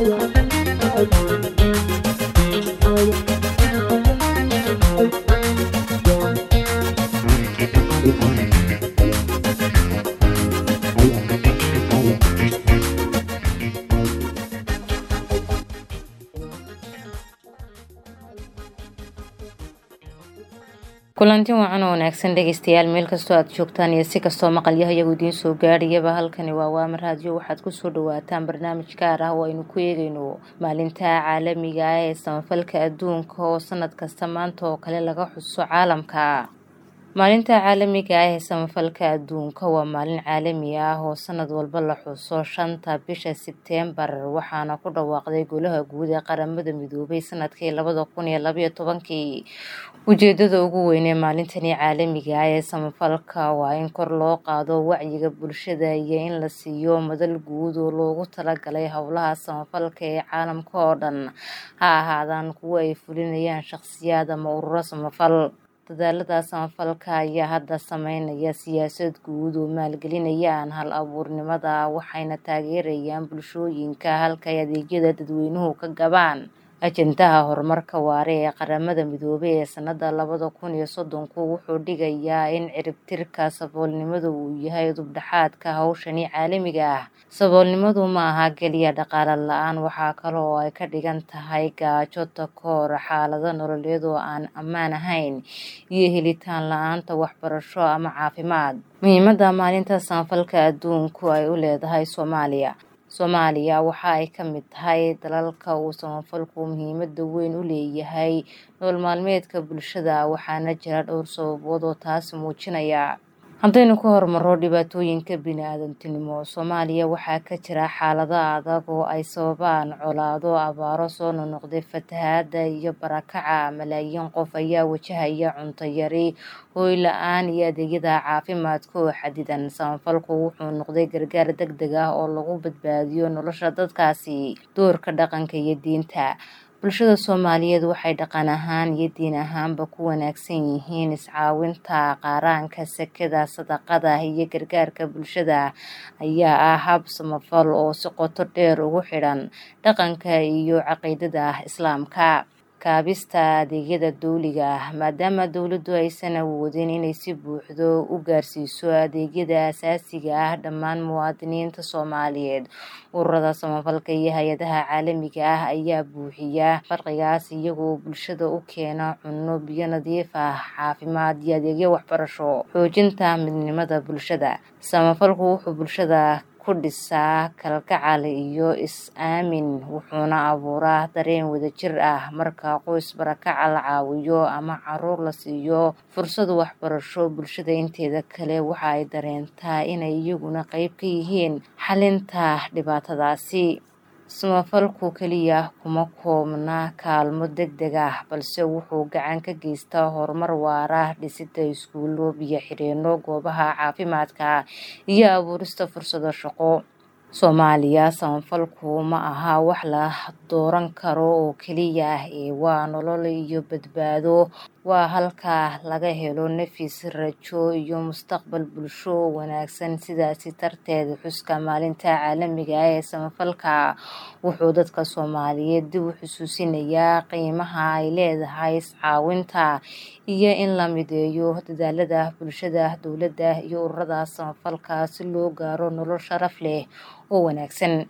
kulanti wacan oo wanaagsan dhegeystayaal meel kastoo aad joogtaan iyo si kastoo maqalyaha iyagu idiin soo gaadhayaba halkani waa waamar raadiyo waxaad kusoo dhawaataan barnaamij gaar ah oo aynu ku eegayno maalinta caalamiga ah ee samafalka adduunka oo sanad kasta maanta oo kale laga xuso caalamka maalinta caalamiga ah ee samafalka adduunka waa maalin caalami ah oo sanad walba la xuso shanta bisha sebteembar waxaana ku dhawaaqday golaha guud ee qaramada midoobay sanadkii labada kun iyo labaiyo tobankii ujeedada ugu weyn ee maalintani caalamiga ah ee samafalka waa in kor loo qaado wacyiga bulshada iyo in la siiyo madal guud oo loogu talagalay howlaha samafalka ee caalamka oo dhan ha ahaadaan kuwo ay fulinayaan shaqsiyaad ama ururo samafal dadaalada samafalka ayaa hadda sameynaya siyaasad guud oo maalgelinayaan hal abuurnimada waxayna taageerayaan bulshooyinka halka ay adeegyada dadweynuhu ka gabaan ajendaha horumarka waare ee qaramada midoobay ee sanada labada kun iyo soddonku wuxuu dhigayaa in ciribtirka saboolnimadu uu yahay dubdhaxaadka hawshani caalamiga ah saboolnimadu ma aha keliya dhaqaale la-aan waxaa kale oo ay ka dhigan tahay gaajo takoor xaalado nololeed oo aan ammaan ahayn iyo helitaan la-aanta waxbarasho ama caafimaad muhiimada maalinta samafalka adduunku ay u leedahay soomaaliya soomaaliya waxa ay ka mid tahay dalalka uu samafalku muhiimada weyn u leeyahay nolol maalmeedka bulshada waxaana jira dhowr sababood oo taasi muujinaya haddaynu ka hormaro dhibaatooyinka bini-aadantinimo soomaaliya waxaa ka jira xaalado adag oo ay sababaan colaado abaaro soo nonoqday fatahaada iyo barakaca malaayiin qof ayaa wajahaya cunto yari hooy la-aan iyo adeegyada caafimaadka oo xadidan samafalku wuxuu noqday gargaar deg deg ah oo lagu badbaadiyo nolosha dadkaasi doorka dhaqanka iyo diinta bulshada soomaaliyeed waxay dhaqan ahaan iyo diin ahaanba ku wanaagsan yihiin iscaawinta qaaraanka sekada sadaqada iyo gargaarka bulshada ayaa ah hab samafal oo si qoto dheer ugu xidhan dhaqanka iyo caqiidada islaamka kaabista adeegyada dowliga ah maadaama dowladdu aysan awoodin inay si buuxdo u gaarsiiso adeegyada asaasiga ah dhammaan muwaadiniinta soomaaliyeed ururada samafalka iyo hay-adaha caalamiga ah ayaa buuxiya farqigaas iyagoo bulshada u keena cunno biyo nadiif ah caafimaad iyo adeegyo waxbarasho xoojinta midnimada bulshada samafalku wuxuu bulshada ku dhisaa kalgacal iyo is-aamin wuxuuna abuuraa dareen wadajir ah marka qoys barakaca la caawiyo ama caruur la siiyo fursad waxbarasho bulshada inteeda kale waxa ay dareentaa inay iyaguna qeyb ka yihiin xalinta dhibaatadaasi samafalku keliya kuma koobna kaalmo deg deg ah balse wuxuu gacan ka geystaa horumar waara dhisida iskuulo biyo xireenno goobaha caafimaadka iyo abuurista fursado shaqo soomaaliya samafalku ma aha wax la dooran karo oo keliya ah ee waa nolol iyo badbaado waa halka laga helo nafis rajo iyo mustaqbal bulsho wanaagsan sidaasi darteed xuska maalinta caalamiga ah ee samafalka wuxuu dadka soomaaliyeed dib u xusuusinayaa qiimaha ay leedahay iscaawinta iyo in la mideeyo dadaalada bulshada dowladda iyo ururada samafalka si loo gaaro nolol sharaf leh oo wanaagsan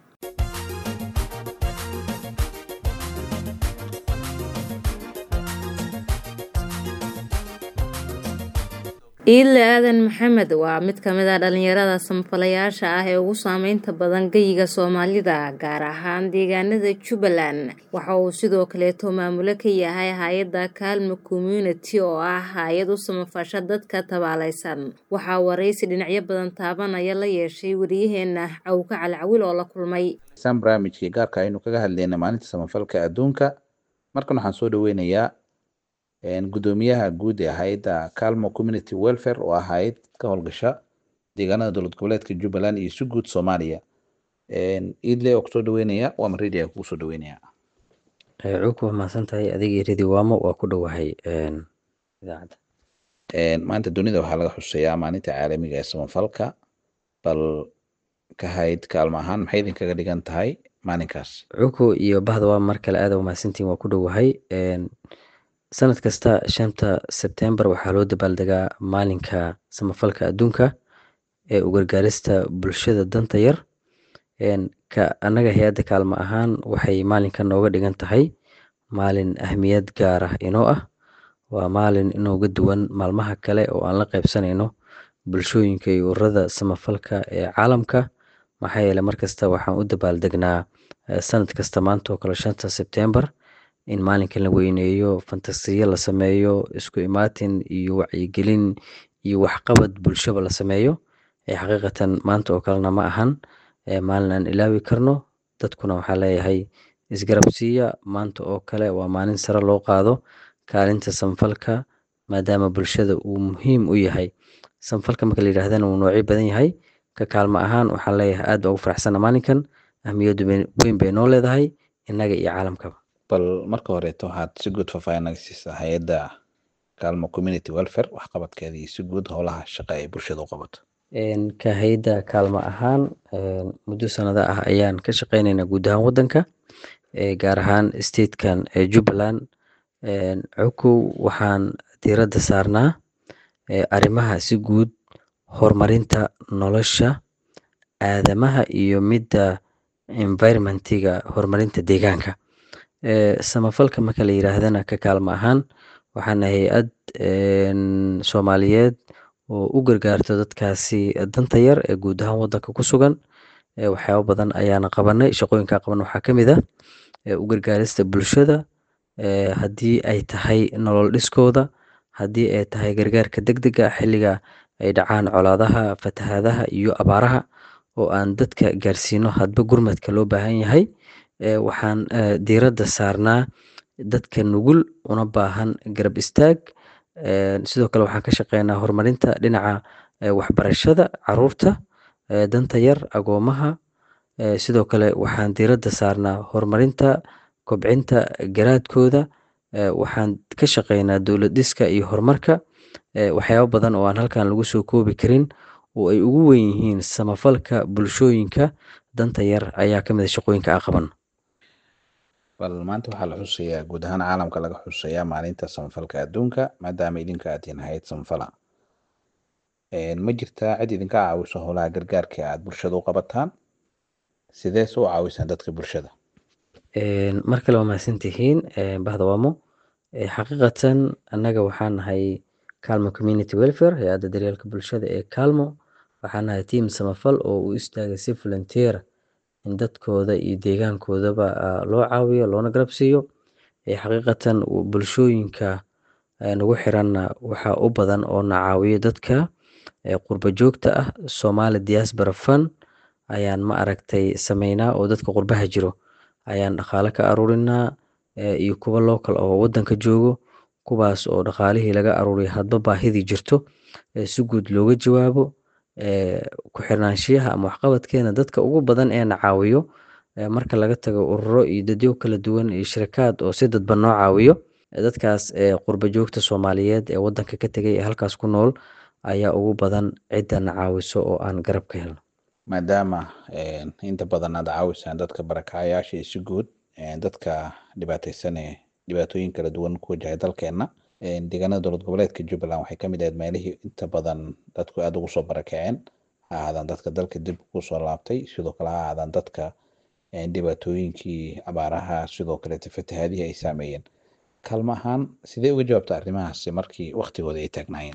iidle aadan maxamed waa mid ka mid a dhalinyarada samafalayaasha ah ee ugu saameynta badan geyiga soomaalida gaar ahaan deegaanada jubbaland waxa uu sidoo kaleeto maamulo ka yahay hay-adda kaalmo community oo ah hay-ad u samafasha dadka tabaalaysan waxaa waraysi dhinacyo badan taabanaya la yeeshay wariyaheena cawka calcawil oo la kulmay barnaamijkii gaarka aynu kaga hadlayna maalinta samafalka adduunka markan waxaan soo dhaweynayaa gudoomiyaha guud ee hay-adda calmo community welfare oo ah hay-ad ka howlgasha deegaanada dowlad goboleedka jubbaland iyo si guud soomaaliya iidle oo kusoo dhaweynaya waa maredia kugu soo dhaweynaya cug waa mahadsan tahay adiga iyo ridi waamo waa ku dhowahay idaacadda maanta dunida waxaa laga xuseeyaa maalinta caalamiga ee samafalka bal ka hayd kaalmo ahaan maxay idinkaga dhigan tahay maalinkaas cuko iyo bahda waa mar kale aada umahadsantiin waa ku dhowahay sanad kasta shanta sebtembar waxaa loo dabaaldegaa maalinka samafalka adduunka ee u gargaarista bulshada danta yar ka annaga hay-adda kaalmo ahaan waxay maalinka nooga dhigan tahay maalin ahmiyad gaar ah inoo ah waa maalin inooga duwan maalmaha kale oo aan la qaybsanayno bulshooyinka iyo ururada samafalka ee caalamka maxaa yeele markasta waxaan u dabaaldegnaa sanad kasta maanta oo kale shanta sebtembar in maalinkan la weyneeyo fantasiyo la sameeyo isku imaatin iyo wacyigelin iyo waxqabad bulshaba la sameeyo xaqiiqatan maanta oo kalena ma ahan maalin aan ilaawi karno dadkuna waxaa leeyahay isgarabsiiya maanta oo kale waa maalin sare loo qaado kaalinta samfalka maadaama bulshada uu muhiim u yahay samfalka marka la yidhahdana uu noocyo badan yahay ka kaalmo ahaan waxaan leeyahay aad baa ugu faraxsana maalinkan ahmiyaddu weyn bay noo leedahay innaga iyo caalamkaba bal marka horeeto waxaad si guud faahfaahin naga siisaa hay-adda kaalmo community welfare waxqabadkeeda iyo si guud howlaha shaqa ay bulshada u qabato ka hay-adda kaalmo ahaan muddo sanado ah ayaan ka shaqeyneynaa guud ahaan waddanka gaar ahaan statekan jubbaland cukow waxaan diiradda saarnaa arrimaha si guud horumarinta nolosha aadamaha iyo midda environmentiga horumarinta deegaanka samafalka marka la yiraahdana ka kaalmo ahaan waxaana hay-ad soomaaliyeed oo u gargaarto dadkaasi danta yar ee guud ahaan waddanka ku sugan waxyaabo badan ayaana qabanay shaqooyinkaa qaban waxaa ka mid ah u gargaarista bulshada haddii ay tahay nolol dhiskooda haddii ay tahay gargaarka degdega xilliga ay dhacaan colaadaha fatahaadaha iyo abaaraha oo aan dadka gaarsiino hadba gurmadka loo baahan yahay waxaan diiradda saarnaa dadka nugul una baahan garab istaag sidoo kale waxaan ka shaqeynaa horumarinta dhinaca waxbarashada caruurta danta yar agoomaha sidoo kale waxaan diiradda saarnaa horumarinta kobcinta garaadkooda waxaan ka shaqeynaa dowlad dhiska iyo horumarka waxyaabo badan oo aan halkan lagu soo koobi karin oo ay ugu weyn yihiin samafalka bulshooyinka danta yar ayaa ka mid a shaqooyinka aan qaban bal maanta waxaa la xusayaa guud ahaan caalamka laga xusayaa maalinta samafalka adduunka maadaama idinka aad tihiin hay-ad samafala ma jirtaa cid idinka caawiso howlaha gargaarka aad bulshada u qabataan sidees u caawisaan dadka bulshada mar kale waa mahadsan tihiin bahda waamo xaqiiqatan annaga waxaan nahay calmo community welfare hay-adda daryeelka bulshada ee calmo waxaan nahay team samafal oo u istaagay si volunteer in dadkooda iyo deegaankoodaba loo caawiyo loona garab siiyo xaqiiqatan bulshooyinka nagu xiranna waxaa u badan oo na caawiyo dadka qurba joogta ah somali diaspora fund ayaan ma aragtay sameynaa oo dadka qurbaha jiro ayaan dhaqaale ka aruurinaa iyo kuwa local oo wadanka joogo kuwaas oo dhaqaalihii laga aruuriya hadba baahidii jirto si guud looga jawaabo ku xirnaanshiyaha ama waxqabadkeena dadka ugu badan ee na caawiyo marka laga tago ururo iyo dadyo kala duwan iyo shirakaad oo si dadban noo caawiyo dadkaas qurba joogta soomaaliyeed ee wadanka ka tegay ee halkaas ku nool ayaa ugu badan cidda na caawiso oo aan garab ka helno maadaama inta badan aad caawisaan dadka barakacayaasha iyo si guud dadka dhibaateysan ee dhibaatooyin kala duwan ku wajahay dalkeena deegaanada dowlad goboleedka jubbaland waxay kamid ahayd meelihii inta badan dadku aada ugu soo barakaceen ha ahaadaan dadka dalka dib kusoo laabtay sidoo kale ha ahaadaan dadka dhibaatooyinkii abaaraha sidoo kaleete fatahaadihii ay saameeyeen kalma ahaan sidee uga jawaabta arrimahaasi markii waktigooda ay taagnaayeen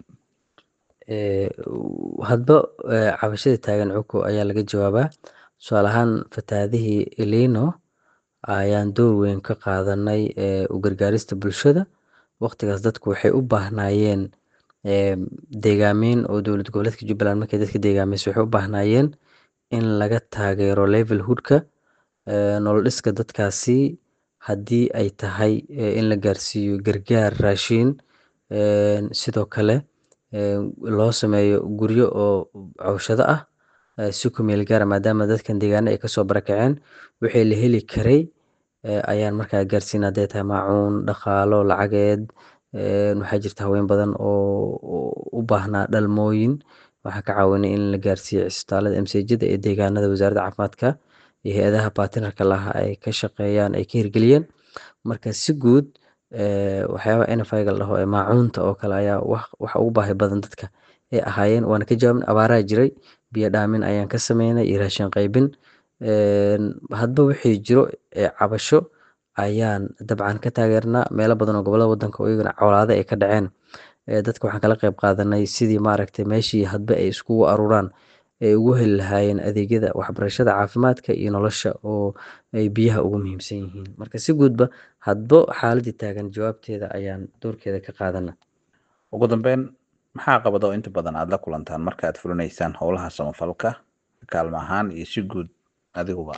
hadba cabashada taagan cuko ayaa laga jawaabaa tusaale ahaan fatahaadihii elino ayaan door weyn ka qaadanay u gargaarista bulshada waqtigaas dadku waxay u baahnaayeen deegaameyn oo dowlad goboleedka jubbaland markay dadka deegaamaysa waxay u baahnaayeen in laga taageero levelhoodka nolol dhiska dadkaasi haddii ay tahay in la gaarsiiyo gargaar raashiin sidoo kale loo sameeyo guryo oo cawshado ah si ku meel gaara maadaama dadkan deegaana ay kasoo barakaceen wixii la heli karay ayaan markaa gaarsiin hadday tahay maacuun dhaqaalo lacageed waxaa jirta haween badan oo u baahnaa dhalmooyin waxaan ka caawinay in la gaarsiiyo cisbitaalada msejada ee deegaanada wasaaradda caafimaadka iyo hay-adaha batinarka laha ay ka shaqeeyaan ay ka hirgeliyeen marka si guud waxyaabaha nfiga la dhaho ee maacuunta oo kale ayaa waxa ugu baahi badan dadka ay ahaayeen waana ka jawaabin abaaraha jiray biyo dhaamin ayaan ka sameynay iyo raashin qaybin hadba wixii jiro ee cabasho ayaan dabcan ka taageernaa meelo badan oo gobolada wadanka oo iyagana colaado ay ka dhaceen dadka waxaan kala qayb qaadanay sidii maaragtay meeshii hadba ay iskugu aruuraan ay ugu heli lahaayeen adeegyada waxbarashada caafimaadka iyo nolosha oo ay biyaha ugu muhiimsan yihiin marka si guudba hadbo xaaladii taagan jawaabteeda ayaan doorkeeda ka qaadana ugu dambeyn maxaa qabada oo inta badan aada la kulantaan marka aad fulinaysaan howlaha samafalka kaalmo ahaan iyo si guud adiguba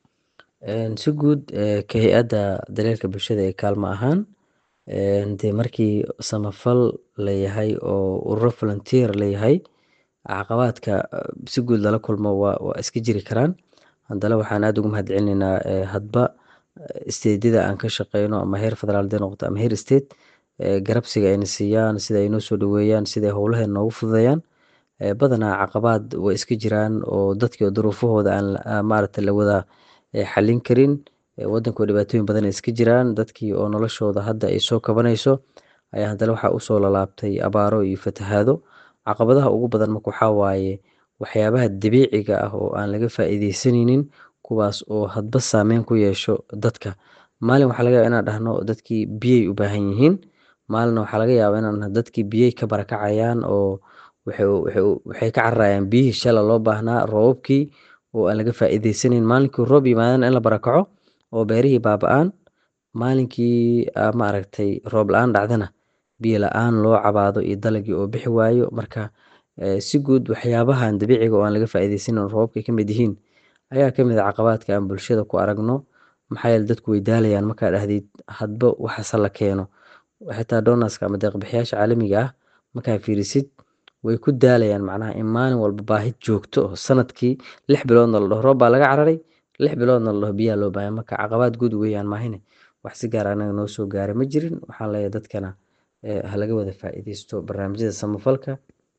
si guud ka hay-adda daryeelka bulshada ee kaalmo ahaan dee markii samafal layahay oo ururo volunteer layahay caqabaadka si guud lala kulmo waa iska jiri karaan haddana waxaan aada ugu mahad celinaynaa hadba steedyada aan ka shaqeyno ama heer federaal hadee noqoto ama heer state garabsiga ayna siiyaan sida ay noo soo dhaweeyaan sida ay howlaheena noogu fududeeyaan badanaa caqabaad way iska jiraan oo dadkii duruufahooda aan maaragta la wada xalin karin wadankoo dhibaatooyin badan iska jiraan dadkii oo noloshooda hadda ay soo kabanayso ayaa haddana waxaa usoo lalaabtay abaaro iyo fatahaado caqabadaha ugu badan marka waxaa waaye waxyaabaha dabiiciga ah oo aan laga faa'iideysanaynin kuwaas oo hadba saameyn ku yeesho dadka maalin waxaa laga yaaba inaan dhahno dadkii biyay u baahan yihiin maalina waxaa laga yaaba inaan dadkii biyay ka barakacayaan oo waxay ka cararayaan biyihii shala loo baahnaa roobabkii oo aan laga faa'iideysanayn maalinkii roob yimaadana in la barakaco oo beerihii baaba-aan maalinkii maaragtay roob la-aan dhacdana biyo la-aan loo cabaado iyo dalagii oo bixi waayo marka si guud waxyaabahan dabiiciga oo aan laga faa'iideysanin roobabka ka mid yihiin ayaa kamid a caqabaadka aan bulshada ku aragno maxaa yeele dadku way daalayaan markaa dhahdid hadba waxaase la keeno xitaa donaska ama deeqbixiyaasha caalamiga ah markaa fiirisid way ku daalayaan macnaha in maalin walba baahid joogto oo sanadkii lix biloodna la dhaho roob baa laga cararay lix biloodna la dhaho biyaa loo baahaya marka caqabaad guud weeyaan maahine wax si gaar anaga noo soo gaaray ma jirin waxaan leeyahay dadkana ha laga wada faa'iideysto barnaamijyada samafalka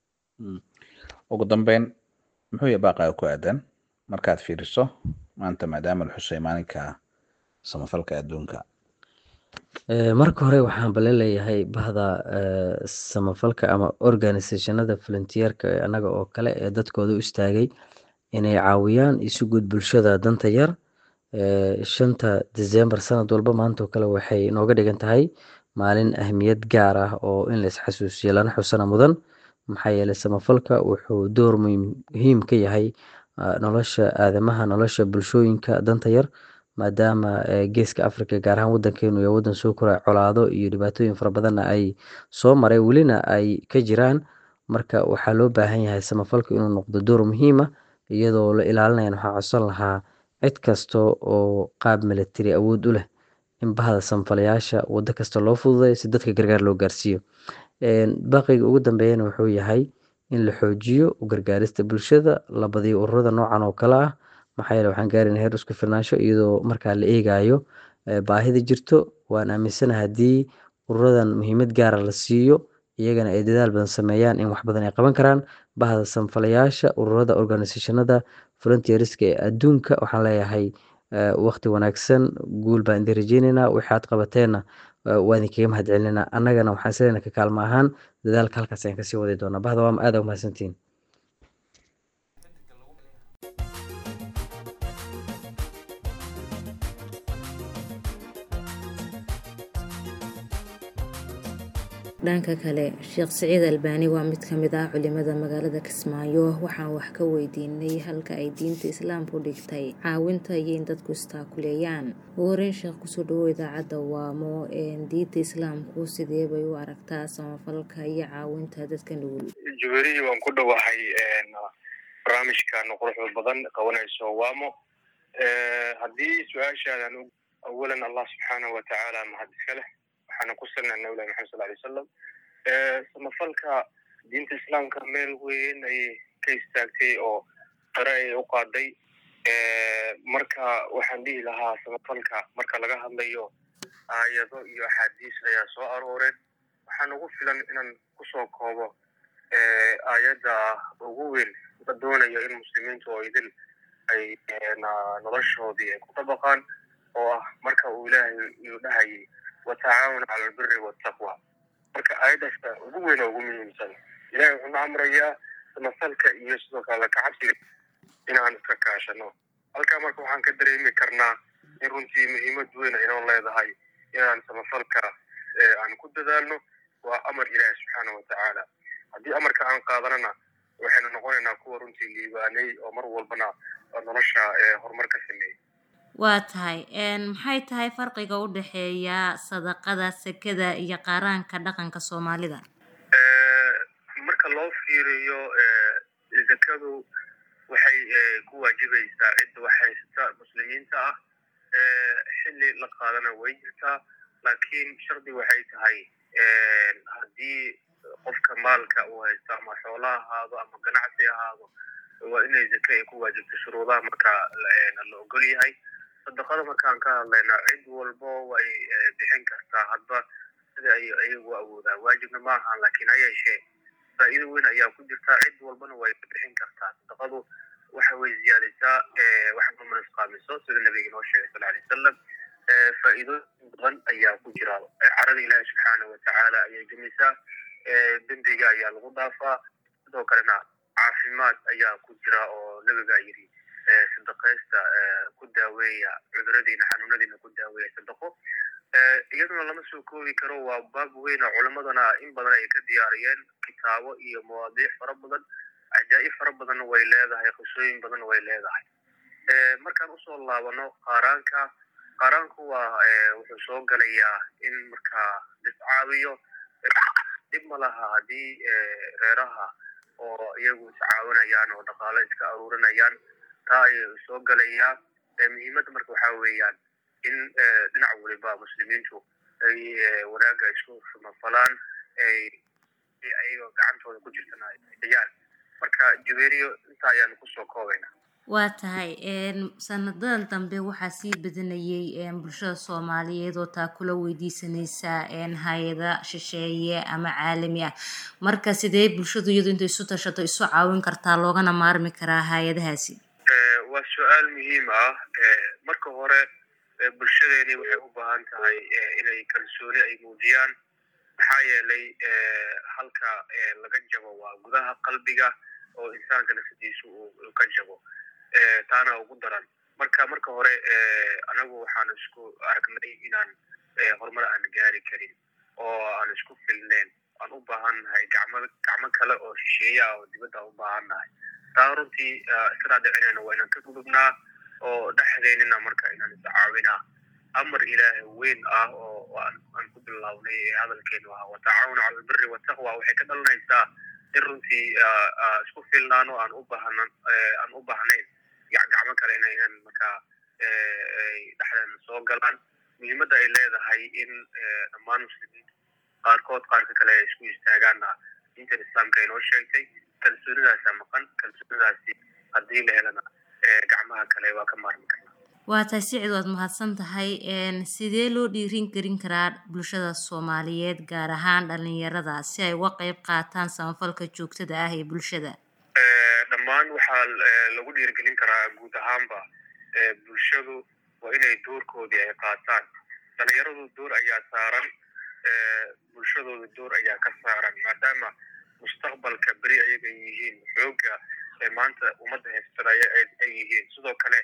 ugu dambeyn muxuu ya baaqaaga ku aadan markaad fiiriso maanta maadaama la xusay maalinka samafalka adduunka marka hore waxaan bale leeyahay bahda samafalka ama organisationada volunteerka anaga oo kale ee dadkooda u istaagay inay caawiyaan isu guud bulshada danta yar shanta december sanad walba maantoo kale waxay nooga dhigan tahay maalin ahmiyad gaar ah oo in la isxasuusiyo lana xusana mudan maxaa yeeley samafalka wuxuu door muhiim ka yahay nolosha aadamaha nolosha bulshooyinka danta yar maadaama geeska africa gaar ahaan wadankeenu iyo wadan soo koray colaado iyo dhibaatooyin fara badanna ay soo maray welina ay ka jiraan marka waxaa loo baahan yahay samafalka inuu noqdo door muhiima iyadoo la ilaalinayan waxaa codsan lahaa cid kasta oo qaab milatari awood u leh in bahda samafalayaasha wado kasta loo fududay si dadka gargaar loo gaarsiiyo baqiga ugu dambeeyana wuxuu yahay in la xoojiyo u gargaarista bulshada la badiyo ururada noocan oo kale ah maxaa yeele waxaan gaarina heer isku filnaansho iyadoo markaa la eegayo baahida jirto waan aaminsanaha haddii ururadan muhiimad gaara la siiyo iyagana ay dadaal badan sameeyaan in wax badan ay qaban karaan bahda samfalayaasha ururada organisationada volunteerska ee adduunka waxaan leeyahay waqti wanaagsan guul baan idin rajeyneynaa waxaad qabateenna waa idinkaga mahad celinaa annagana waxaan isleena ka kaalmo ahaan dadaalka halkaas ayaan kasii wadi doonaa bahda waa aada umahadsantihin dhanka kale sheekh siciid albaani waa mid kamid ah culimada magaalada kismaayo waxaan wax ka weydiinay halka ay diinta islaamku dhigtay caawinta iyo in dadku istaakuleeyaan ugu horeyn sheekh kusoo dhawo idaacadda waamo diinta islaamku sidee bay u aragtaa samafalka iyo caawinta dadka nugul jubeeriyi waan ku dhowahay barnaamijkan quruxda badan qabanayso waamo haddii su-aashaadan awalan allah subxaanahu watacaala mahad iska leh waxaana ku salnaa nabilahi maxamed sal alay salam samafalka diinta islaamka meel weyn ayay ka istaagtay oo qare ayay u qaaday marka waxaan dhihi lahaa samafalka marka laga hadlayo aayado iyo axaadiis ayaa soo arooreen waxaan ugu filan inaan kusoo koobo aayadda ugu weyn la doonayo in muslimiintu oo idil ay noloshoodii ay ku dabaqaan oo ah marka uu ilaahay uu dhahayay watacaawun cala albiri waltaqwa marka aayaddaas ugu weyn oo ugu muhiimsan ilahay wuxuuna amrayaa samafalka iyo sidoo kale kacabsiga inaan iska kaashano halkaa marka waxaan ka dareemi karnaa in runtii muhiimad weyn inoo leedahay inaan samafalka aan ku dadaalno waa amar ilaahi subxaana watacaala haddii amarka aan qaadanana waxaynu noqonaynaa kuwa runtii liibaanay oo mar walbana nolosha horumar ka sameeyey waa tahay maxay tahay farqiga u dhexeeya sadaqada sekada iyo qaaraanka dhaqanka soomaalida marka loo fiiriyo zakadu waxay ku waajibaysaa cidda wax haysata muslimiinta ah xilli la qaadana way jirtaa laakiin shardi waxay tahay haddii qofka maalka uu haysto ama xoolo ahaado ama ganacsi ahaado waa inay zake ay ku waajibto shuruudaha marka la ogol yahay sadaqada markaan ka hadlayna cid walbo way bixin kartaa hadba sida ay iyagu awoodaan waajibna ma ahaan laakiin ha yeeshee faa'iido weyn ayaa ku jirtaa cid walbana way bixin kartaa sadaqadu waxa way ziyaadisaa wax ma nusqaamiso sida nabiga inoo sheegay sal alay wasalam faa'iidooyin badan ayaa ku jira carada ilaahi subxaana watacaala ayay gemisaa dembiga ayaa lagu dhaafaa sidoo kalena caafimaad ayaa ku jira oo nabiga yidhi sadaqaysta ku daaweeya cuduradiina xanuunadiina ku daaweeya sadaqo iyaduna lama soo koobi karo waa baab weyna culimadana in badan ay ka diyaariyeen kitaabo iyo mawaadiic fara badan cajaa'ib fara badanna way leedahay qisooyin badanna way leedahay markaan usoo laabano qaaraanka qaaraanku waa wuxuu soo galayaa in markaa iscaawiyo dhib ma laha haddii reeraha oo iyagu iscaawinayaan oo dhaqaalo iska aruurinayaan taa ayay soo galayaa muhiimadda marka waxaa weeyaan in dhinac waliba muslimiintu ay wanaagga isku samafalaan ay ayagoo gacantooda ku jirtana ayaan marka juberiyo intaa ayaanu kusoo koobayna waa tahay sanadadan dambe waxaa sii badanayay bulshada soomaaliyeed oo taa kula weydiisanaysa hay-ada shisheeye ama caalami ah marka sidee bulshadu iyadu intay isu tashato isu caawin kartaa loogana maarmi karaa hay-adahaasi waa su-aal muhiim ah marka hore bulshadeeni waxay u baahan tahay inay kalsooni ay muujiyaan maxaa yeelay halka laga jabo waa gudaha qalbiga oo insaanka nafsadiisu uu ka jabo taana ugu daran marka marka hore anagu waxaan isku aragnay inaan horumar aan gaari karin oo aan isku filneyn aan u baahan nahay gacmo gacmo kale oo shisheeye ah oo dibadda u baahan nahay taa runtii iskana dhicinayna waa inaan ka gudubnaa oo dhexdeynina marka inaan iscaawinaa amar ilaahay weyn ah oo aan ku bilownay hadalkeenu ah watacaawun cala albiri wataqwa waxay ka dhalanaysaa in runtii isku filnaano aan u baahnan aan u baahnayn gacmo kale ina inaan markaa dhexdeena soo galaan muhiimadda ay leedahay in dhammaan muslimiinta qaarkood qaarka kale ay isku istaagaanna diintan islaamka inoo sheegtay kalsoonidaasa maqan kalsoonidaasi haddii la helana gacmaha kale waa ka maarmi karnaa waa tahay sicid waad mahadsan tahay sidee loo dhiirin karin karaa bulshada soomaaliyeed gaar ahaan dhalinyarada si ay uga qeyb qaataan samafalka joogtada ah ee bulshada dhammaan waxaa lagu dhiirigelin karaa guud ahaanba bulshadu waa inay doorkoodii ay qaataan dhalinyaradu door ayaa saaran bulshadooda door ayaa ka saaran maadaama mustaqbalka beri ayaga yihiin xooga maanta ummadda haystanaya ay yihiin sidoo kale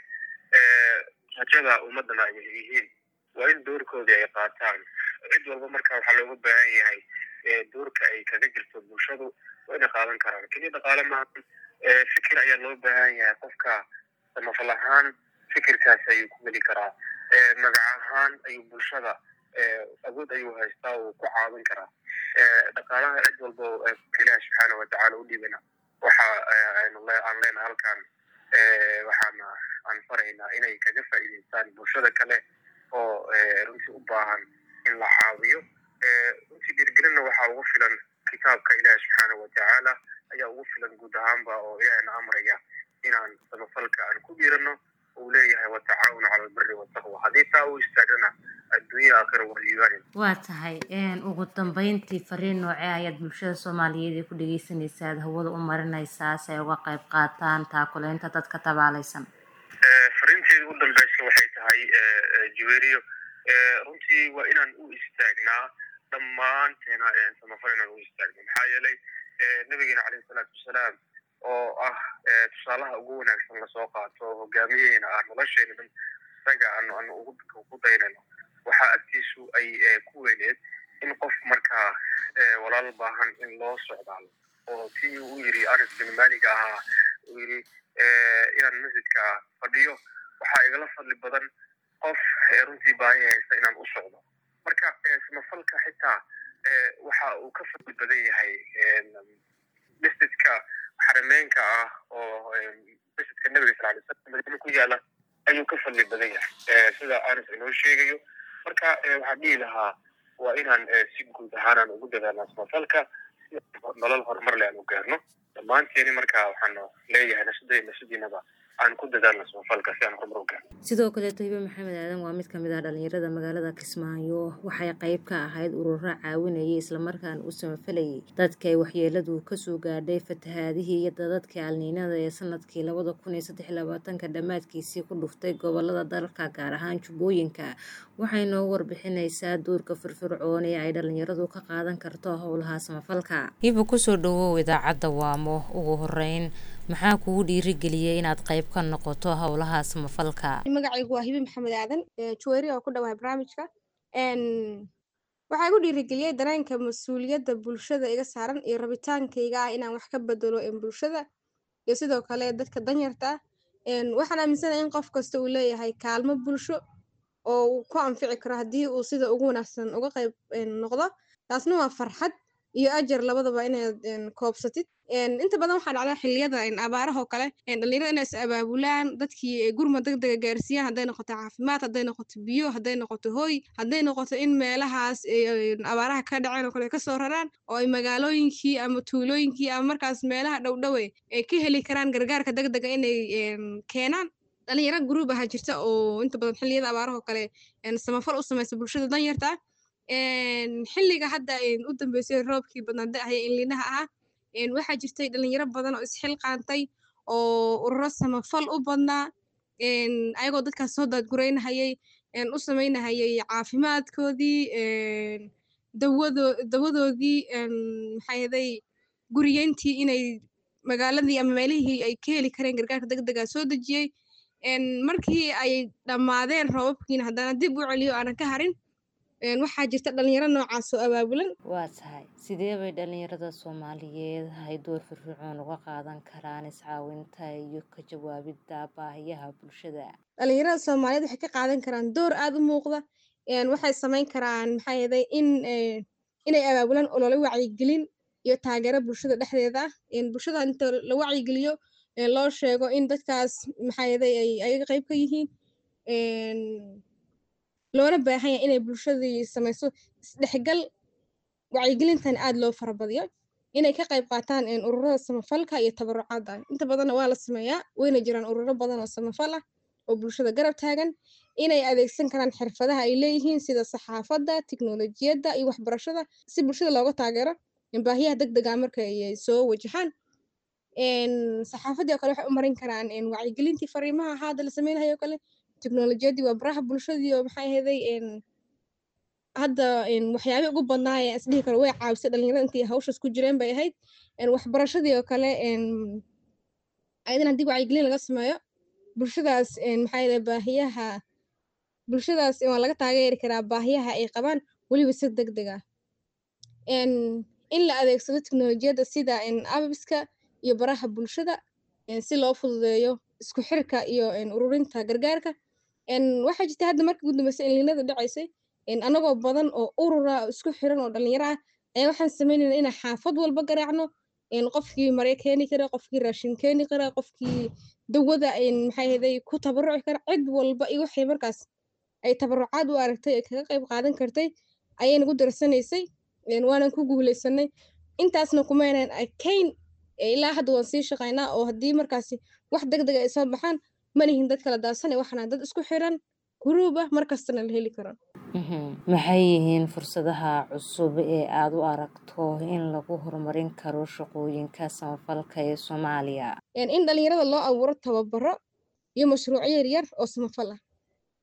rajada ummaddana ay yihiin waa in doorkoodii ay qaataan cid walba marka waxaa looga baahan yahay doorka ay kaga jirto bulshadu waa inay qaadan karaan keliya dhaqaale maahan fikir ayaa loo baahan yahay qofka samafal ahaan fikirkaas ayuu ku geli karaa magac ahaan ayuu bulshada awood ayuu haystaa uu ku caawin karaa dhaqaalaha cid walba ilaahi subxaana watacaala u dhibana waxa aan leenahay halkan waxaana aan faraynaa inay kaga faa'iidaystaan bulshada kale oo runtii u baahan in la caawiyo runtii dhiirgelinna waxaa ugu filan kitaabka ilaahi subxaana watacaala ayaa ugu filan guud ahaanba oo ilaahina amraya inaan samafalka aan ku dhiirano uu leeyahay watacaawun cala albiri wataqwa haddii taa u istaagnana adduunya aakhira waa liibaanin waa tahay ugu dambeyntii fariin noocee ayaad bulshada soomaaliyeed ee ku dhegeysanaysaa aad hawada u marinaysaa si ay uga qayb qaataan taakuleynta dadka tabaalaysan jiberiyo runtii waa inaan u istaagnaa dhammaanteena samafal inaan u istaagno maxaa yeelay nabigeena caleyhi salaatu wasalaam oo ah tusaalaha ugu wanaagsan lasoo qaato hogaamiyeena ah nolosheena dhan isaga aanu aanu ugu daynayno waxaa agtiisu ay ku weyneed in qof markaa walaal baahan in loo socdaalo oo tii uu yiri anas bin maliga ahaa uu yiri inaan masjidka fadhiyo waxaa igala fadli badan qof runtii baahi haysta inaan u socdo marka samafalka xitaa waxa uu ka fadli badan yahay masjidka xarameenka ah oo masjidka nabiga sal alay slam madiina ku yaala ayuu ka fadli badan yahay sida anas inoo sheegayo marka waxaan dhihi lahaa waa inaan si guud ahaanaan ugu dadaalnaa samafalka si nolol horumar le aan u gaarno dhammaanteeni marka waxaan leeyahay nafsadey nafsadiinaba aan ku dadaalno samafalka si aan horumar u gaarno sidoo kaleeto hibe maxamed aadan waa mid kamid ah dhalinyarada magaalada kismaayo waxay qayb ka ahayd ururo caawinayay islamarkaana u samafalayay dadka ay waxyeeladu kasoo gaadhay fatahaadihii iyo dadadkii alniinada ee sanadkii labada kun iyo saddex labaatanka dhammaadkiisii ku dhuftay gobolada dalka gaar ahaan jubbooyinka waxay noo warbixinaysaa doorka firfircoon ee ay dhalinyaradu ka qaadan karto howlaha samafalka hiba kusoo dhawow idaacadda waamo ugu horeyn maxaa kugu dhiirigeliyey inaad qayb ka noqoto howlaha samafalka magacaygu waa hibi maxamed aadan juweyri oo ku dhawahay barnaamijka waxaa igu dhiirigeliyey dareenka mas-uuliyadda bulshada iga saaran iyo rabitaankayga ah inaan wax ka bedelo bulshada iyo sidoo kale dadka danyarta ah waxaan aaminsanahay in qof kasta uu leeyahay kaalmo bulsho oo uu ku anfici karo haddii uu sida ugu wanaagsan uga qayb noqdo taasna waa farxad iyo ajar labadaba inaad koobsatid inta badan waxaa dhacda xilliyada abaarahoo kale dhalinyarada inay is abaabulaan dadkii gurma degdega gaarsiiyaan hadday noqoto caafimaad hadday noqoto biyo hadday noqoto hoy hadday noqoto in meelahaas abaaraha ka dhaceen oo kale kasoo raraan oo ay magaalooyinkii ama tuulooyinkii ama markaas meelaha dhowdhowe ay ka heli karaan gargaarka degdega inay keenaan dhalinyaro gruub ahaa jirta oo inta badan xilliyada abaarahoo kale samafal u samaysa bulshada danyarta xilliga hadda u dambeysay roobkii badnaada ahee inlinaha ahaa waxaa jirtay dhalinyaro badan oo isxilqaantay oo ururo samafal u badnaa ayagoo dadkaas soo daadgureynahayay u samaynahayay caafimaadkoodii dawado dawadoodii maxaahaday guriyeyntii inay magaaladii ama meelihii ay ka heli kareen gargaarka degdega soo dejiyey markii ay dhammaadeen roobabkiina haddana dib u celiyo aanan ka harin waxaa jirta dhalinyaro noocaas oo abaabulan waa tahay sidee bay dhalinyarada soomaaliyeed hay door firfircoon uga qaadan karaan iscaawinta iyo ka jawaabidda baahiyaha bulshada dhalinyarada soomaaliyeed waxay ka qaadan karaan door aada u muuqda waxay samayn karaan maxaa yeelay in inay abaabulaan olole wacyigelin iyo taageero bulshada dhexdeeda ah bulshada inta la wacyigeliyo loo sheego in dadkaas maxaa yeelay ay ayaga qayb ka yihiin loona baahan yahay inay bulshadii samayso isdhexgal wacyigelintan aada loo farabadiyo inay ka qayb qaataan ururada samafalka iyo tabarucaadda inta badanna waa la sameeyaa wayna jiraan ururo badan oo samafal ah oo bulshada garab taagan inay adeegsan karaan xirfadaha ay leeyihiin sida saxaafadda tiknolojiyadda iyo waxbarashada si bulshada looga taageero baahiyaha degdega marka ay soo wajahaan saxaafaddii oo kale waxay u marin karaan wacyigelintii fariimaha hadda la sameynayo kale teknolojiyadii waa baraha bulshadii oo maxay ahaday hadda waxyaabii ugu badnaa ee isdhihi karo way caawisay dhalinyarada intii hawshaas ku jireen bay ahayd waxbarashadii oo kale ayadan haddii wacyigelin laga sameeyo bulshadaas maxaa yeelay baahiyaha bulshadaas waa laga taageeri karaa baahiyaha ay qabaan weliba si degdeg ah in la adeegsado teknolojiyadda sida abiska iyo baraha bulshada si loo fududeeyo isku xirka iyo ururinta gargaarka waxaa jirta hadda markii ugu dambeysay inliinada dhacaysay anagoo badan oo urura isku xiran oo dhalinyaro ah ayaa waxaan sameynayna inaan xaafad walba garaacno qofkii maryo keeni kara qofkii raashin keeni kara qofkii dawada maxay ahaday ku tabaruci kara cid walba iyo waxay markaas ay tabarucaad u aragtay ay kaga qayb qaadan kartay ayay nagu darsanaysay waanan ku guuleysanay intaasna kumaynan arkayn ilaa hadda waan sii shaqaynaa oo haddii markaasi wax degdega ay soo baxaan manihin dad kala daadsanay waxana dad isku xiran guruub ah markastana la heli karo maxay yihiin fursadaha cusub ee aada u aragto in lagu horumarin karo shaqooyinka samafalka ee soomaaliya in dhalinyarada loo abuuro tababaro iyo mashruucyo yaryar oo samafal ah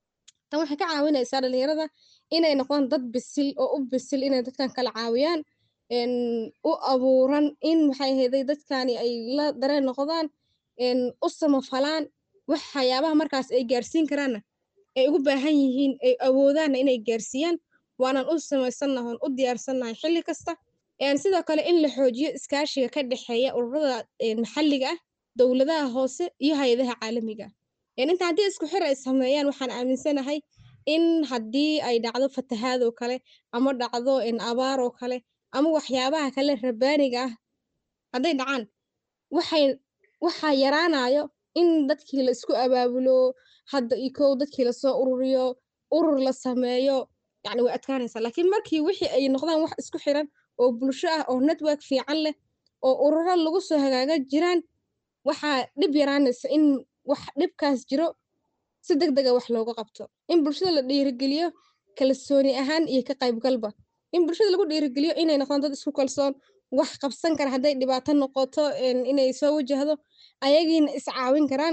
tan waxay ka caawinaysaa dhalinyarada inay noqdaan dad bisil oo u bisil inay dadkan kala caawiyaan een, u abuuran in maxay ahayday dadkani ay la dareen noqdaan een, u samafalaan waxyaabaha markaas ay gaarsiin karaanna ay ugu baahan yihiin ay awoodaanna inay gaarsiiyaan waanan u samaysannahay oon u diyaarsannahay xilli kasta een, sidoo kale in la xoojiyo iskaashiga ka dhexeeya ururada een, maxalliga ah dowladaha hoose iyo hay-adaha caalamiga ah een, inta haddii isku xir ay sameeyaan waxaan aaminsanahay in haddii ay dhacdo fatahaad oo kale ama dhacdo een, abaar oo kale ama waxyaabaha kale rabaaniga ah hadday dhacaan waxay waxaa yaraanayo in dadkii la isku abaabulo hadda iyo kow dadkii lasoo ururiyo urur la sameeyo yacni way adkaanaysaa laakiin markii wixii ay noqdaan wax isku xiran oo bulsho ah oo network fiican leh oo ururo lagu soo hagaaga jiraan waxaa dhib yaraanaysa in wax dhibkaas jiro si deg dega wax looga qabto in bulshada la dhiirigeliyo kalsooni ahaan iyo ka qaybgalba in bulshada lagu dhiirigeliyo inay noqdaan dad isku kalsoon wax qabsan kara hadday dhibaato noqoto een, inay soo wajahdo ayagiina is caawin karaan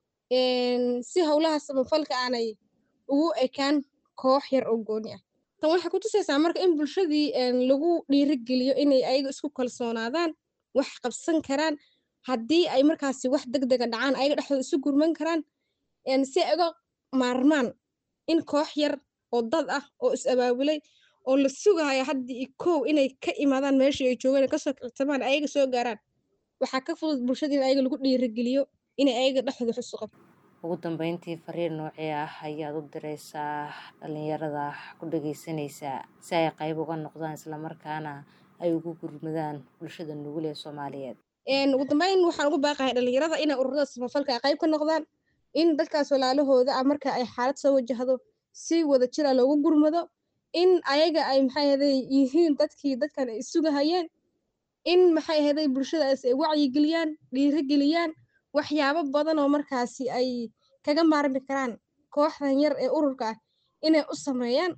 een, si howlaha samafalka aanay ugu ekaan koox yar oo gooni ah tan waxay ku tusaysaa marka in bulshadii een, lagu dhiirigeliyo inay ayaga isku kalsoonaadaan wax qabsan karaan haddii ay markaasi wax deg dega dhacaan ayaga dhexdooda isu gurman karaan een, si ay uga maarmaan in koox yar oo dad ah oo is abaabulay oo la sugayo haddii iyo kow inay ka imaadaan meeshii ay joogeen kasoo kicitamaan ayaga soo gaaraan waxaa ka fudud bulshada in ayaga lagu dhiirigeliyo inay ayaga dhexdooda wax isu qabto ugu dambeyntii fariin noocee ah ayaad u diraysaa dhalinyarada ku dhageysanaysaa si ay qayb uga noqdaan islamarkaana ay ugu gurmadaan bulshada nugul ee soomaaliyeed een, ugu dambeyn waxaan ugu baaqahay dhalinyarada inay ururada samafalka ay qayb ka noqdaan in dadkaas walaalahooda ah marka ay xaalad soo wajahdo si wada jira loogu gurmado in ayaga ay maxay ahaday yihiin dadkii dadkan ay sugahayeen in maxay ahaday bulshadaas ay wacyigeliyaan dhiirigeliyaan waxyaabo badan oo markaasi ay kaga maarmi karaan kooxdan yar ee ururka ah inay u sameeyaan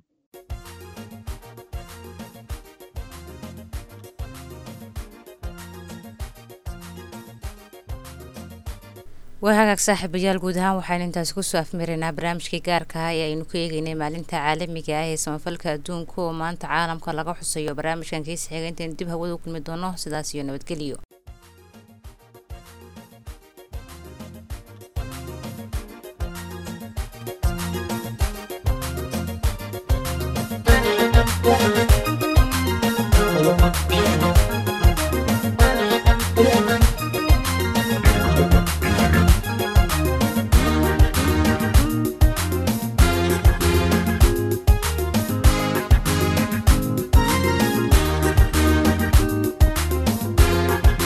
waa hagaag saaxiibayaal guud ahaan waxaan intaasi kusoo afmaraynaa barnaamijkii gaarka ah ee aynu ku eegeynay maalinta caalamiga ah ee samafalka adduunka oo maanta caalamka laga xusayo barnaamijkan kiisa xiga intaynu dib hawada u kulmi doono sidaas iyo nabadgelyo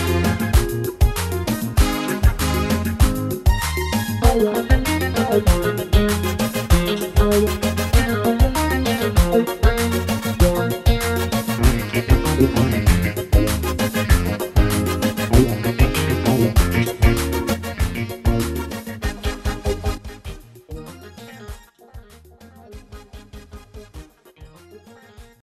Thank you.